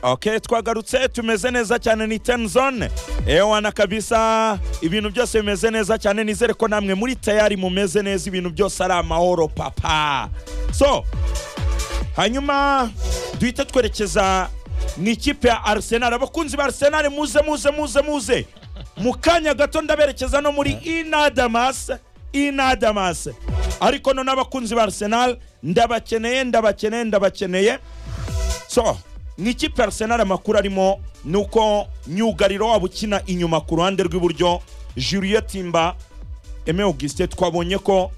ok twagarutse tumeze neza cyane ni teni zone ewana kabisa ibintu byose bimeze neza cyane nizere ko namwe muri tayari mumeze neza ibintu byose ari amahoro papa so hanyuma duhita twerekeza mu ikipe ya Arsenal abakunzi ba Arsenal muze muze muze muze mu kanya gato ndaberekeza no muri inadamas inadamas ariko none abakunzi ba Arsenal ndabakeneye ndabakeneye ndabakeneye so mu ikipe ya Arsenal amakuru arimo ni uko myugariro waba ukina inyuma ku ruhande rw'iburyo Julien Timba Aime Augustin twabonye ko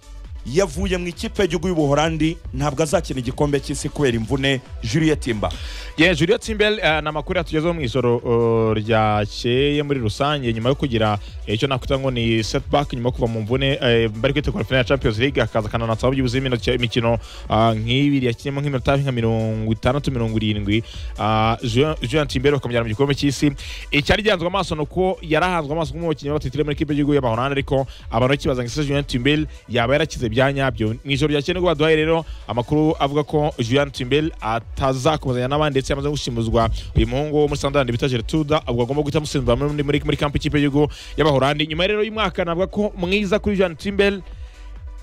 yavuye mu ikipe y'igihugu y'ubuhorandi ntabwo azakina igikombe cy'isi kubera imvune Juliet Timba ye Juliet Timbel eh, ni amakuru yatugezeho mu ijoro uh, ryakeye muri rusange nyuma yo kugira eh, icyo nakwita ngo ni setback nyuma yo kuva mu mvune eh, bari kwitegura final ya Champions League akaza akananatsaho byibuze imino- imikino ah, nk'ibiri yakinnyemo nk'iminota nka mirongo itandatu mirongo irindwi Ah, Julian Julian Timbel bakamujyana mu gikombe cy'isi icyari gihanzwe amaso ni uko yarahanzwe amaso nk'umukinnyi w'abatitire muri kipe y'igihugu y'abahorandi ariko abantu bakibaza ngo ese Julian Timbel yaba yarakize bya nyabyo mu ijoro ryakeye nibwo baduhaye rero amakuru avuga ko Julian Timbel atazakomezanya n'abandi ndetse yamaze gushimuzwa uyu muhungu wo muri Sunderland bita Gertrude ubwo agomba guhita amusimbura muri muri muri kampi y'ikipe y'igihugu y'abahorandi nyuma rero y'umwaka navuga ko mwiza kuri Julian Timbel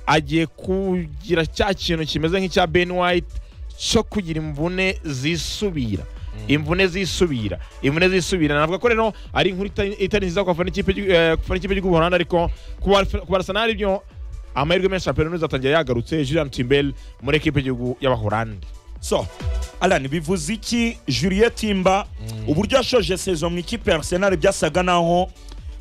agiye kugira cya kintu kimeze nk'icya Ben White cyo kugira imvune zisubira imvune zisubira imvune zisubira navuga ko rero ari inkuru itari- itari nziza ku bafana ikipe y'igi- eh, ku bafana ikipe y'igihugu Buholandi ariko ku bafana- ku barasanari byo amahirwe menshi Champions azatangira yagarutse Julian Timbel muri ekipe y'igihugu y'abahorandi so Alan bivuze iki Juliet Timba uburyo yashoje sezo mu ikipe ya Arsenal byasaga naho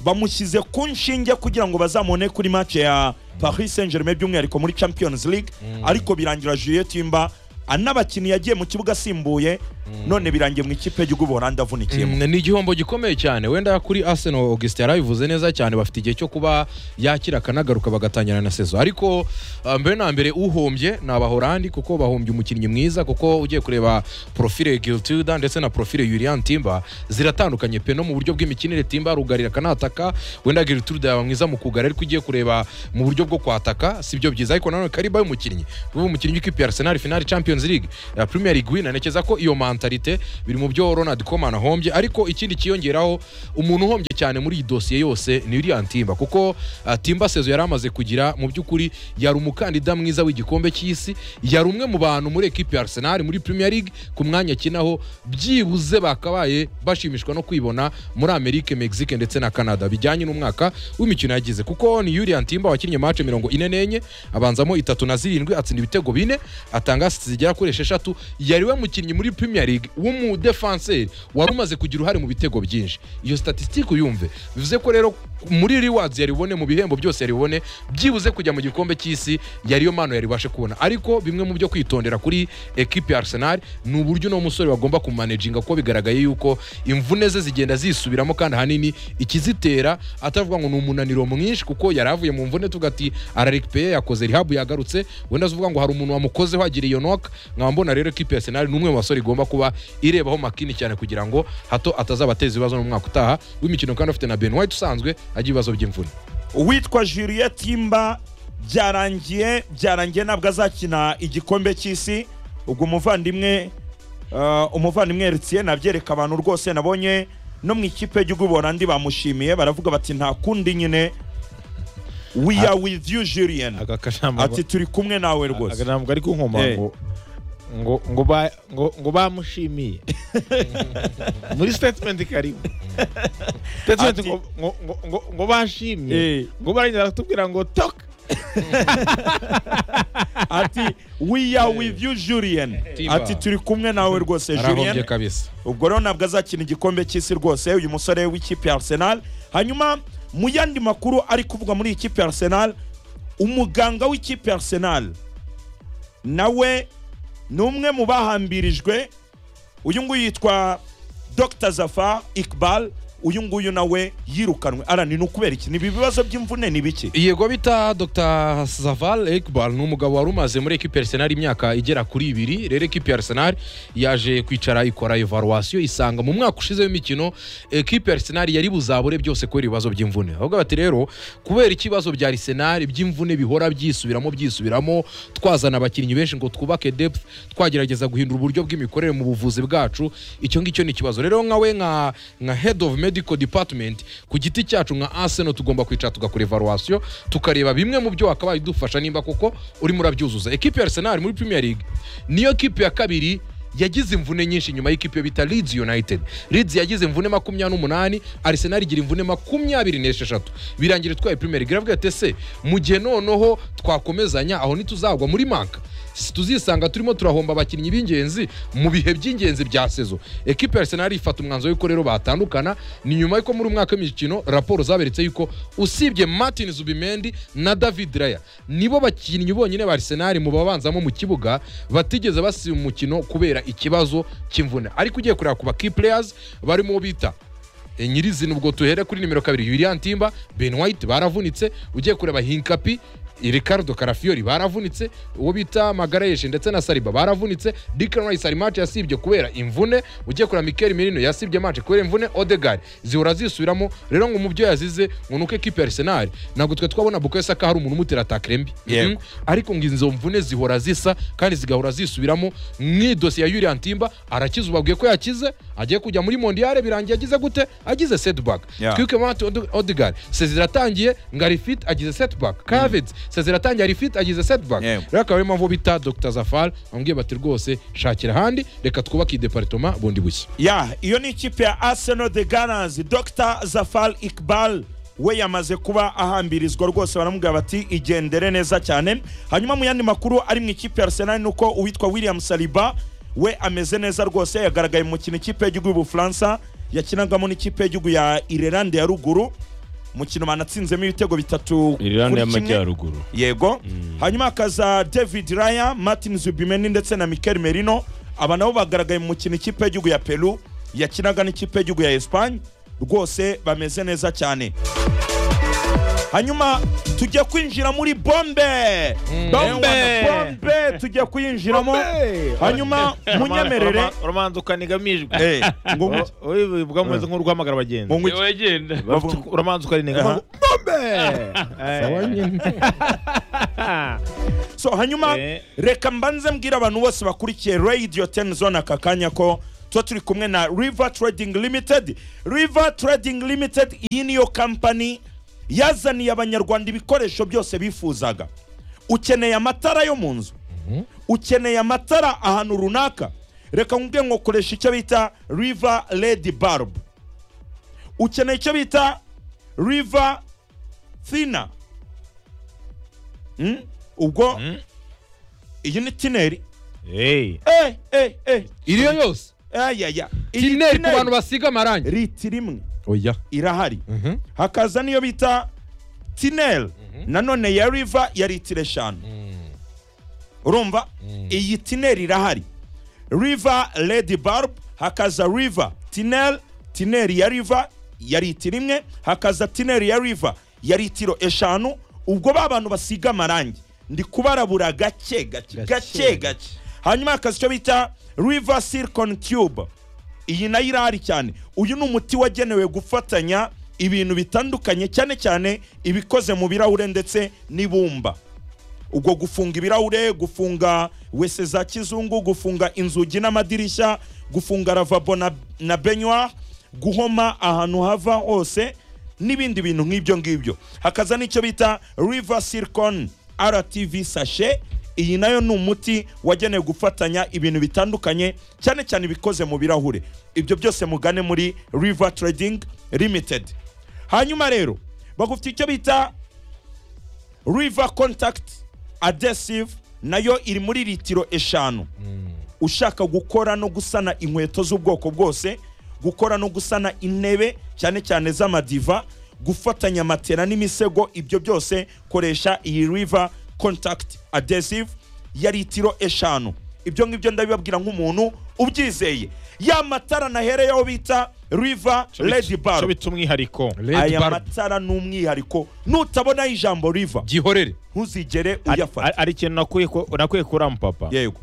bamushyize ku nshinge kugira ngo bazamone kuri match ya Paris Saint-Germain by'umwihariko muri Champions League ariko birangira Juliet Timba anabakinnyi yagiye mu kibuga asimbuye none birangiye mu ikipe y'igihugu y'ubuhorandi avunikiyemo Mm, ni igihombo gikomeye cyane wenda kuri Arsenal Augustin yarabivuze neza cyane bafite igihe cyo kuba yakira akanagaruka bagatangira na sezo ariko ah, mbere na mbere uhombye ni abahorandi kuko bahombye umukinnyi mwiza kuko ugiye kureba profile Giltilda ndetse na profile Julian Timba ziratandukanye pe no mu buryo bw'imikinire Timba arugarira akanataka wenda Giltilda yaba mwiza mu kugara ariko ugiye kureba mu buryo bwo kwataka si byo byiza ariko nanone kariba y'umukinnyi ubu umukinnyi w'ikipe ya Arsenal finali Champions League ya Premier League winner nekeza ko iyo mentalite biri mu byo Ronald Koeman ahombye ariko ikindi kiyongeraho umuntu uhombye cyane muri iyi dosiye yose ni William Timba kuko ah, Timba sezo yari amaze kugira mu by'ukuri yari umukandida mwiza w'igikombe cy'isi yari umwe mu bantu muri ekipe ya Arsenal muri Premier League ku mwanya akinaho byibuze bakabaye bashimishwa no kwibona muri Amerika Mexique ndetse na Canada bijyanye n'umwaka w'imikino yagize kuko ni William Timba wakinnye mace mirongo ine n'enye abanzamo itatu na zirindwi atsinda ibitego bine atanga assists zigera kuri esheshatu yari we mukinnyi muri Premier League w'umudefanseri wari umaze kugira uruhare mu bitego byinshi iyo statistique uyumve bivuze ko rero muri rewards yari bubone mu bihembo byose yari bubone byibuze kujya mu gikombe cy'isi yariyo mano yari bubashe kubona ariko bimwe mu byo kwitondera kuri ekipe ya Arsenal ni uburyo uno musore bagomba kumanaginga kuko bigaragaye yuko imvune ze zigenda zisubiramo kandi ahanini ikizitera atavuga ngo ni umunaniro mwinshi kuko yari avuye mu mvune tuvuga ati ararekipeye yakoze rihabu yagarutse wenda avuga ngo hari umuntu wamukozeho agira iyo noka nkaba mbona rero ekipe ya Arsenal ni umwe mu basore igomba kuba irebaho makini cyane kugira ngo hato atazabateza ibibazo n'umwaka utaha w'imikino kandi afite na Ben White usanzwe agira ibibazo by'imvune uwitwa Juliet Timba byarangiye byarangiye ntabwo azakina igikombe cy'isi ubwo umuvandimwe uh, umuvandimwe Eritiye nabyereka abantu rwose nabonye no mu ikipe y'igihugu borandi bamushimiye baravuga bati nta kundi nyine we are with you Julien aka kashambo ati turi kumwe nawe rwose akanambwe ari kunkoma Eh. ngo ngo ngo ba ngo ngo bamushimiye muri statement karimo statement Ati- ngo ngo- ngo- ngo ngo bashimye Eh. ngo barangiza baratubwira ngo tok ati we are with you Julien Timba. ati turi kumwe nawe rwose arahombye Julien kabisa ubwo rero ntabwo azakina igikombe cy'isi rwose uyu musore w'ikipe ya Arsenal hanyuma mu yandi makuru ari kuvugwa muri iyi kipe ya Arsenal umuganga w'ikipe ya Arsenal nawe ni umwe mu bahambirijwe uyu nguyu yitwa Dr Zafar Iqbal uyu nguyu nawe yirukanwe arani ni ukubera iki ni ibi bibazo by'imvune ni biki yego bita dr zaval ekbar ni umugabo wari umaze muri ekipi arsenal imyaka igera kuri ibiri rero ekipi ya arsenal yaje kwicara ikora evaluation isanga mu mwaka ushize w'imikino ekipi ya arsenal yari buzabure byose kubera ibibazo by'imvune ahubwo bati rero kubera ikibazo bya arsenal by'imvune bihora byisubiramo byisubiramo twazana abakinnyi benshi ngo twubake depth twagerageza guhindura uburyo bw'imikorere mu buvuzi bwacu icyo ngicyo ni ikibazo rero nkawe nka nka head of medical department ku giti cyacu nka arsenal tugomba kwicara tugakora evaluation tukareba bimwe mu byo wakabaye udufasha nimba koko urimo urabyuzuza ekipi ya arsenal muri premier league niyo ekipi ya kabiri yagize imvune nyinshi nyuma y'ikipe yo bita Leeds United Leeds yagize imvune makumyabiri n'umunani Arsenal igira imvune makumyabiri n'esheshatu birangira itwaye Premier League iravuga ati ese mu gihe noneho twakomezanya aho ntituzagwa muri manka si tuzisanga turimo turahomba abakinnyi b'ingenzi mu bihe by'ingenzi bya sezo ekipe ya Arsenal ifata umwanzuro y'uko rero batandukana ni nyuma y'uko muri umwaka w'imikino raporo zaberetse yuko usibye Martin Zubimendi na David Raya nibo bakinnyi bonyine ba Arsenal mu babanzamo mu kibuga batigeze basiba umukino kubera ikibazo cy'imvune ariko ugiye kureba ku ba key players barimo bita e, nyirizina ubwo tuhere kuri nimero kabiri William Timba Ben White baravunitse ugiye kureba Hinkapi Ricardo Carafiori baravunitse uwo bita Magarayeshe ndetse na Saliba baravunitse Declan Rice hari match yasibye kubera imvune ugiye kureba Mikel Merino yasibye match kubera imvune Odegaard zihora zisubiramo rero ngo mu byo yazize ngo nuko ekipe ya Arsenal ntabwo twe twabona Bukayo Saka hari umuntu umutera attaque mbi Yego. Mhm. ariko ngo izo mvune zihora zisa kandi zigahora zisubiramo nk'idosiye ya Julian Timba arakize ubabwiye ko yakize agiye kujya muri Mondial birangiye agize gute agize setback Yeah. twibuke Martin Ode- Odegaard seziratangiye ngo ari fit agize setback Havertz seziratangiye ari fit agize setback Yego. rero akaba ariyo mpamvu bita Dr Zafar bamubwiye bati rwose shakira ahandi reka twubake ideparitoma bundi bushya ya iyo ni ikipe ya arsenal the gunners dr zafal ikbal we yamaze kuba ahambirizwa rwose baramubwira bati igendere neza cyane hanyuma mu yandi makuru ari mu ikipe ya arsenal ni uko uwitwa william saliba we ameze neza rwose yagaragaye mu mukino ikipe y'igihugu y'ubufaransa yakinagamo n'ikipe y'igihugu ya irelande ya ruguru umukino banatsinzemo ibitego bitatu Irlande kuri kimwe. y'amajyaruguru yego hanyuma hakaza david raya martin zubimeni ndetse na mikel merino aba nabo bagaragaye mu mukino ikipe y'igihugu ya peru yakinaga n'ikipe y'igihugu ya esipanye rwose bameze neza cyane hanyuma tujya kwinjira muri bombe Bombe! Eh, wana, bombe tujya kuyinjiramo hanyuma munyemerere uramanza ukanigamijwe Eh, ngo ngo- ubwo bumeze nk'urwamagara abagenzi ngo ngo- niwe wegenda Bavuga ko uramanza ukarinega Aha. bombe so hanyuma Eh. reka mbanze mbwira abantu bose bakurikiye radio ten zone aka kanya ko tuba turi kumwe na river trading limited river trading limited iyi niyo kampani yazaniye abanyarwanda ibikoresho byose bifuzaga ukeneye amatara yo mu nzu ukeneye amatara ahantu runaka reka nkubwiye ngo koresha icyo bita river led barb ukeneye icyo bita river thina Mm? ubwo iyi ni tineri Eh, eh, eh. iriyo yose Aya, ya. Iyi tineri ku bantu tineri basiga amarangi riti rimwe oya irahari Mhm. hakaza niyo bita tineri nanone ya riva ya litiro eshanu urumva iyi tineri irahari riva redi barb hakaza riva tineri tineri ya riva ya litiro imwe hakaza tineri ya riva ya litiro eshanu ubwo ba bantu basiga amarangi ndi kubarabura gake gake gake gake hanyuma hakaza icyo bita riva silicon tube iyi nayo irahari cyane uyu ni umuti wagenewe gufatanya ibintu bitandukanye cyane cyane ibikoze mu birahure ndetse n'ibumba ubwo gufunga ibirahure gufunga wese za kizungu gufunga inzugi n'amadirishya gufunga ravabo na, na benywa guhoma ahantu hava hose n'ibindi bintu nk'ibyo ngibyo hakaza n'icyo bita river silicon rtv sashe iyi nayo ni umuti wagenewe gufatanya ibintu bitandukanye cyane cyane ibikoze mu birahure ibyo byose mugane muri river trading limited hanyuma rero bagufite icyo bita river contact adhesive nayo iri muri litiro eshanu ushaka gukora no gusana inkweto z'ubwoko bwose gukora no gusana intebe cyane cyane z'amadiva gufatanya matera n'imisego ibyo byose koresha iyi river contact adhesive ya litiro eshanu ibyo ngibyo ndabibabwira nk'umuntu ubyizeye ya matara nahereyeho bita river red bar bita umwihariko Red aya Bar matara ni umwihariko nutabonaho ijambo river gihorere ntuzigere Ari- uyafata ari ikintu nakuye ku- nakuye kuri amupapa yego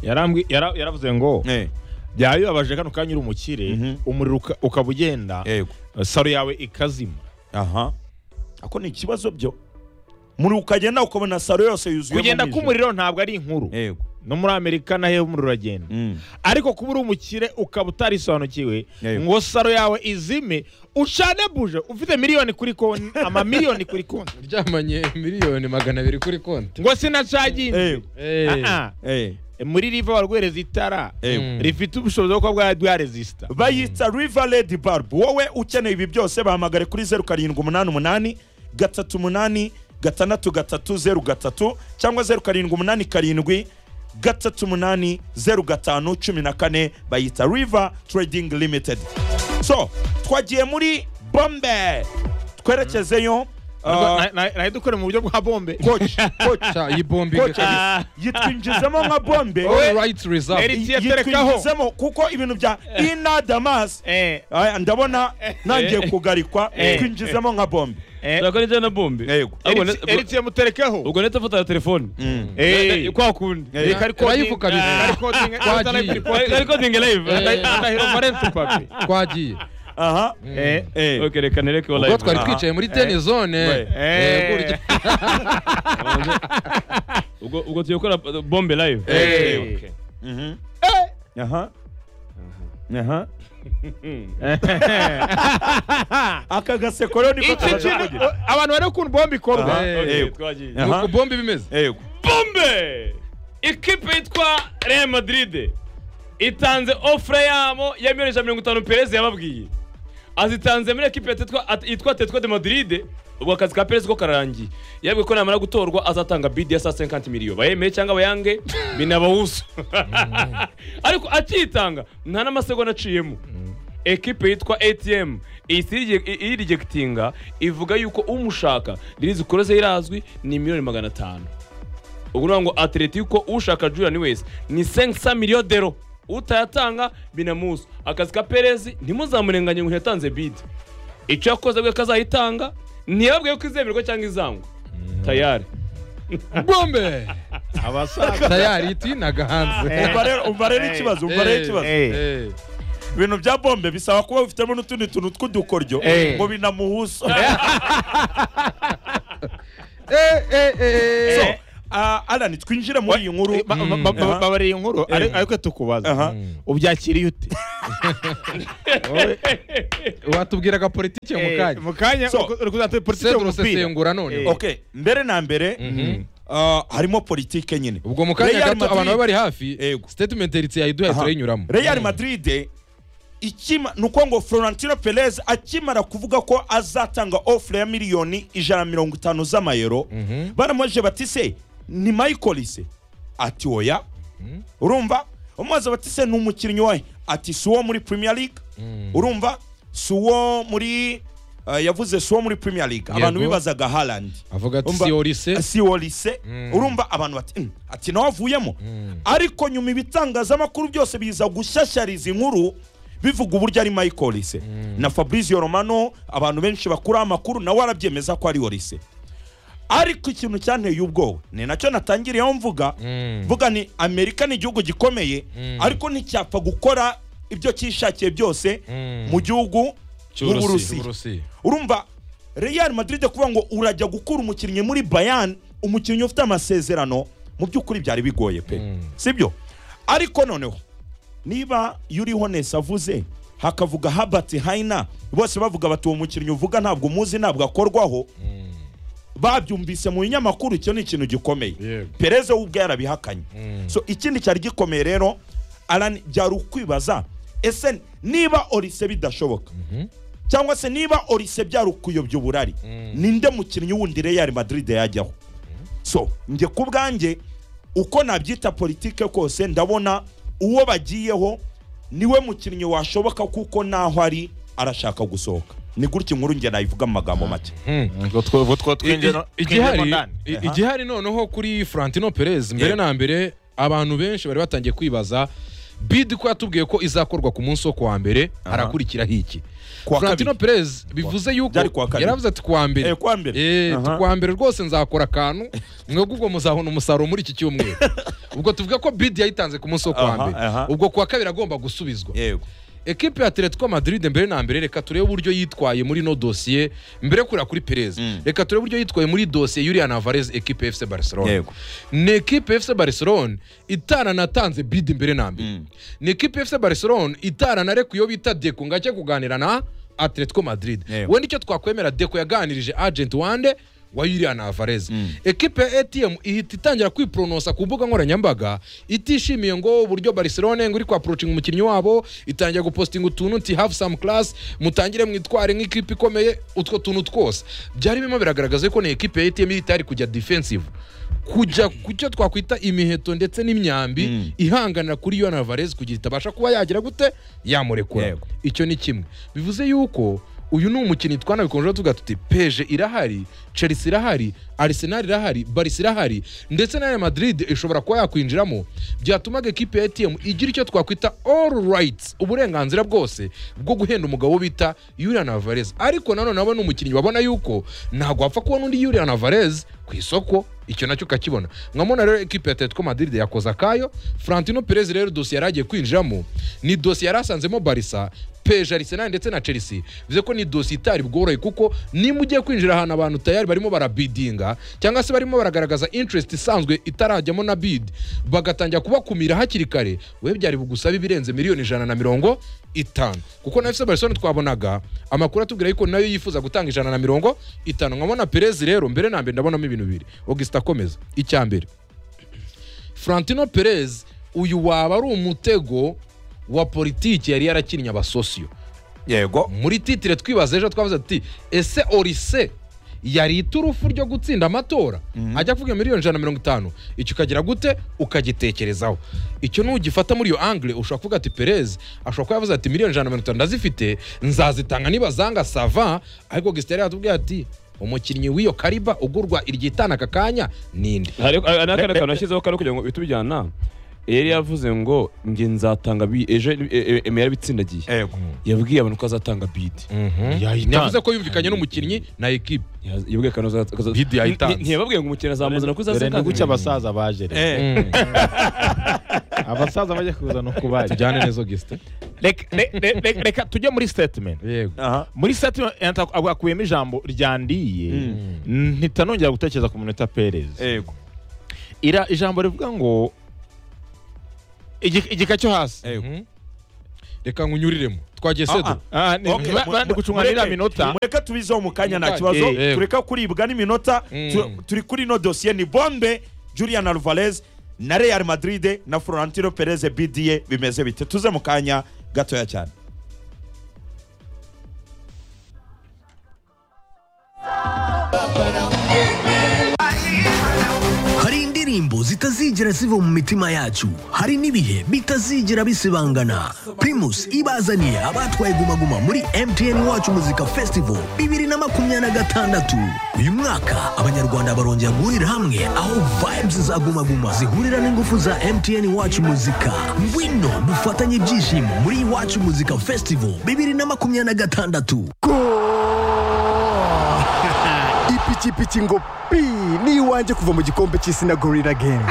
yarambwi yara- yaravuze ngo Eh, byabibabaje kano kanya uri umukire Mhm. umuriro uka- ukaba ugenda yego saro yawe ikazima aha ako ni ikibazo byo muri ukagenda ukabona salo yose yuzuye kugenda k'umuriro ntabwo ari inkuru yego no muri amerika naho umuriro uragenda Mm. ariko kuba uri umukire ukaba utarisobanukiwe Yego. ngo saro yawe izime ucane buje ufite miliyoni kuri konti amamiliyoni kuri konti uryamanye miliyoni magana abiri kuri konti ngo sinacaginde yego Eh, Ah, Eh. ah. muri riva barwohereza itara yego Mm. rifite ubushobozi bwo kuba bwarezisita bayita river red barb wowe ukeneye ibi byose bahamagare kuri zeru karindwi umunani umunani gatatu umunani gatandatu gatatu zeru gatatu cyangwa zeru karindwi umunani karindwi gatatu umunani zeru gatanu cumi na kane bayita river trading limited so twagiye muri bombe twerekezeyo uh, nahe dukore mu buryo bwa bombe coach coach sha, iyi bombi coach kabisa Ah. yitwinjizemo nka bombe Oya. all right reserve Eri- yiterekaho. yitwinjizemo kuko ibintu bya ina damas Eh, Aya, ndabona nangiye kugarikwa Eh. twinjizemo nka bombe eh, turakora ijana na bombe Yego. Ahubwo Eric- ne- Eric yamuterekaho ubwo nahita mfata ya telefone Eh, kwa kundi Eh. Eric ari coding- Rayifu kabiri. Ah, ari coding- Twagiye. ari live recording. ari coding live Eh. Ndahi- Ndahiro Valence papi. twagiye aha Eh, Eh. ok reka nereke wa ubwo live twari Aha. twicaye muri teni zone Eh. Eh, Eh. burya- ubwo ubwo tugiye gukora uh, bombe live Eh. Ok. Mhm. aha aha aka gaseko rero niko Iki tumaze kintu kugira abantu bari ukuntu bombe ikorwa Aha. Ok, Yego. twagiye. Aha. nuko bombe bimeze yego bombe ikipe yitwa real madrid itanze ofure yabo ya miliyoni ijana na mirongo itanu perezida yababwiye azitanze muri ekipe yitwa- at- yitwa tetwa de madrid ubwo akazi ka perezida ko kararangiye yabwiye ko namara gutorwa azatanga bidi ya saa 50 miliyo bayemeye cyangwa bayange binabawuso ariko akiyitanga nta n'amasegonda aciyemo ekipe yitwa atm ihita irije- irijegitinga ivuga yuko umushaka ririzi koroze irazwi ni miliyoni magana atanu ubwo ni ngo atletico ushaka julian wese ni 500 miliyo dero utayatanga binamuza akazi ka perezi ntimuzamurenganye ngo ntiyatanze bide icyo yakoze bwe kazayitanga ntiyababwiye ko izemerwa cyangwa izangwa tayari bombe abasaza tayari itinaga hanze umva rero umva rero ikibazo umva rero ikibazo Eh. ibintu bya bombe bisaba kuba bifitemo n'utundi tuntu tw'udukoryo Eh. ngo binamuhuso Eh, eh, eh. so ah, alan twinjire muri iyi nkuru Aha. babarira iyi nkuru ari- Eh. ariko tukubaza aha ubyakiriye ute Wowe, watubwiraga politike mu Eh, kanya mu kanya So, uri kuzatera politiki sedro umupira sesengura none okay mbere na mbere ah, harimo politike nyine ubwo mu kanya Real gato abantu Madrid- baba bari hafi Yego. statement eritse yayiduhaye Aha. turayinyuramo Real Madrid ikima ni uko ngo Florentino Perez akimara kuvuga ko azatanga ofure ya miliyoni ijana na mirongo itanu z'amayero baramuje bati se ni Michael se ati oya urumva umubaza bati se ni umukinnyi wahe ati si uwo muri Premier League urumva si uwo muri eh, yavuze si uwo muri Premier League abantu Yego. bibazaga Haaland avuga ati Umva- si orise si wo lise urumva abantu bati "Mm, ati nawe avuyemo ariko nyuma ibitangazamakuru byose biza gushyashyariza inkuru bivuga uburyo ari michael lise na fabrizio romano abantu benshi bakura amakuru nawe arabyemeza ko ari wo lise ariko ikintu cyanteye ubwoba ni nacyo natangiriyeho mvuga mvuga ni amerika ni igihugu gikomeye ariko nticyapfa gukora ibyo cyishakiye byose mu gihugu Cy'Uburusiya. nk'uburusiya urumva real madrid kuvuga ngo urajya gukura umukinnyi muri bayan umukinnyi ufite amasezerano mu by'ukuri byari bigoye pe sibyo ariko noneho niba yuriho nesi avuze hakavuga habati hayina bose bavuga bati uwo mukinnyi uvuga ntabwo umuzi ntabwo akorwaho babyumvise mu binyamakuru icyo ni ikintu gikomeye Yego. pereze we ubwe yarabihakanye so ikindi cyari gikomeye rero arani byari ukwibaza ese niba orise bidashoboka cyangwa se niba orise byari ukuyobya uburari ninde mukinnyi wundi real madrid yajyaho so njye ku bwanjye uko nabyita politike kose ndabona uwo bagiyeho niwe mukinnyi washoboka kuko naho ari arashaka gusohoka ni gutya inkuru njye nayivuga mu magambo make igihari i- Aha. igihari noneho kuri Florentino Perez mbere na mbere abantu benshi bari batangiye kwibaza bid ko yatubwiye ko izakorwa ku munsi wo kuwa mbere Aha. harakurikiraho iki Kuwa Florentino kabiri. Perez bivuze yuko Byari kuwa kabiri. yaravuze ati kuwa mbere Eh, kuwa mbere. Eh, Aha. kuwa mbere rwose nzakora akantu mwebwe ubwo muzabona umusaruro muri iki cyumweru ubwo tuvuga ko bid yayitanze ku munsi wo kuwa Aha, mbere aha. ubwo kuwa kabiri agomba gusubizwa yego ekipe ya atletico madrid mbere na mbere reka turebe uburyo yitwaye muri no dosiye mbere yo kurira kuri perez Mm. reka turebe uburyo yitwaye muri dosiye yuriya navarez ekipe ya fc barcelona Yego. ni ekipe ya fc barcelona itaranatanze bid mbere na mbere Mm. ni ekipe ya fc barcelona itaranareka iyo bita deko ngo ajye kuganira na atletico madrid Yego. wenda icyo twakwemera deko yaganirije agent wande wa yuriya navarez ekipe ya atm ihita itangira kwipronosa ku mbuga nkoranyambaga itishimiye ngo uburyo barcelona ngo iri kwapurocinga umukinnyi wabo itangira gupostinga utuntu nti have some class mutangire mwitware nk'ikipe ikomeye utwo tuntu twose byari birimo biragaragaza ko ni ekipe ya atm itari kujya defensive kujya ku cyo twakwita imiheto ndetse n'imyambi Mm. ihanganira kuri Yohana Alvarez kugira itabasha kuba yagira gute yamurekura Yego. icyo ni kimwe bivuze yuko uyu ni umukinnyi twanabikomeje tuvuga tuti peje irahari chelsea irahari arsenal irahari barisi irahari ndetse na Real madrid ishobora kuba yakwinjiramo byatumaga ekipe ya atm igira icyo twakwita all rights uburenganzira bwose bwo guhenda umugabo bita yurian alvarez ariko nanone aba ni umukinnyi babona yuko ntabwo wapfa kubona undi yurian alvarez ku isoko icyo nacyo ukakibona mwamubona rero ekipe ya atletico madrid yakoze akayo frantino perez rero dosiye yari agiye kwinjiramo ni dosiye yari asanzemo barisa peje arisenali ndetse na chelsea bivuze ko ni dosiye itari bworoye kuko niba ugiye kwinjira ahantu abantu tayari barimo barabidinga cyangwa se barimo baragaragaza interest isanzwe itarajyamo na bid bagatangira kubakumira hakiri kare we byari bugusaba ibirenze miliyoni ijana na mirongo itanu kuko na fc barcelona twabonaga amakuru atubwira yuko nayo yifuza gutanga ijana na mirongo itanu nkabona perez rero mbere na mbere ndabonamo ibintu bibiri augustin akomeza icya mbere Florentino Perez uyu waba ari umutego wa politiki yari yarakinnye abasosiyo yego muri titire twibaza ejo twavuze tuti ese orise yari iturufu ryo gutsinda amatora ajya kuvuga miliyoni ijana na mirongo itanu icyo ukagira gute ukagitekerezaho icyo nugifata muri iyo angire ushobora kuvuga ati perez ashobora kuba yavuze ati miliyoni ijana na mirongo itanu ndazifite nzazitanga niba zanga sava ariko gisitari yatubwiye ati umukinnyi w'iyo kariba ugurwa iryitana aka kanya ninde hari n'akandi kantu yashyizeho kari kugira ngo uhite ubijyana yari yavuze ngo njye nzatanga bi- ejo e- e- eme yarabitsindagiye yego yabwiye abantu ko azatanga bidi yavuze ko yumvikanye n'umukinnyi na ekipe Yaz- yabwiye ko azatanga Bid yayitanze. ntiyababwiye ngo umukino azamuzana ko dore ni gutya azatanga abasaza baje rero Eh, abasaza bajya kuzana uko baje tujyane neza gisita Reka- re- re- re- reka tujye muri statement yego aha muri statement akuyemo ijambo ryandiye Mm. mpita nongera gutekereza ku munota perez yego ira ijambo rivuga ngo igi- igika cyo hasi yego Mhm. reka ngunyuriremo twagiye Ah, sedo ah. Ah, ni- Okay, ba- mu- ba- ndi gucunga n'iriya mureke- minota mureke tubizeho mu kanya nta Mukanya. kibazo Eh, eh. tureka kuribwa n'iminota tu- Mm. turi kuri ino dosiye ni bombe julian alvarez na real madrid na florentino perez bda bimeze bite tuze mu kanya gatoya cyane hari indirimbo zitazigera ziva mu mitima yacu hari n'ibihe bitazigera bisibangana primus ibazaniye abatwaye gumaguma muri mtn wacu muzika festival bibiri na makumyabiri na gatandatu uyu mwaka abanyarwanda barongera guhurira hamwe aho vibes za gumaguma zihurira n'ingufu za mtn wacu muzika ngwino dufatanye ibyishimo muri iwacu muzika festival bibiri na makumyabiri na gatandatu ipikipiki ngo pi ni iwanjye kuva mu gikombe cy'isi na gorira gemu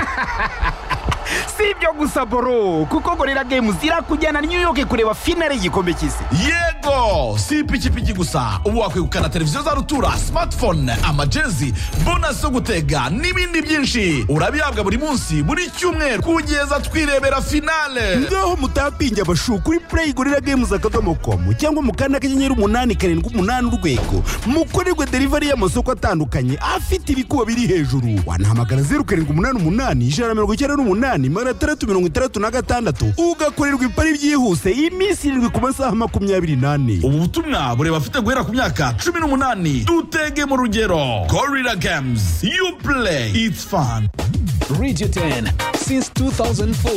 si ibyo gusa boro kuko gorira gemu zirakujyana new york kureba finale y'igikombe cy'isi yego si ipikipiki gusa ubu wakwegukana televiziyo za rutura smartphone amajezi bonasi zo gutega n'ibindi byinshi urabihabwa buri munsi buri cyumweru kugeza twirebera finale ngaho mutapinge abashu kuri play gorira gemu akadomo komu cyangwa mu kanda k'inyenyeri umunani karindwi umunani urwego mukorerwe delivery y'amasoko atandukanye afite ibikuba biri hejuru wanahamagara zeru karindwi umunani umunani ijana na mirongo icyenda n'umunani magana atandatu mirongo itandatu na gatandatu ugakorerwa ipari byihuse iminsi irindwi ku masaha makumyabiri n'ane ubu butumwa bureba afite guhera ku myaka cumi n'umunani dutege mu rugero gorilla games you play it's fun Radio 10 since 2004.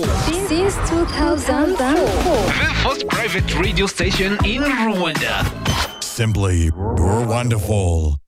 Since 2004. The first private radio station in Rwanda. simply you're wonderful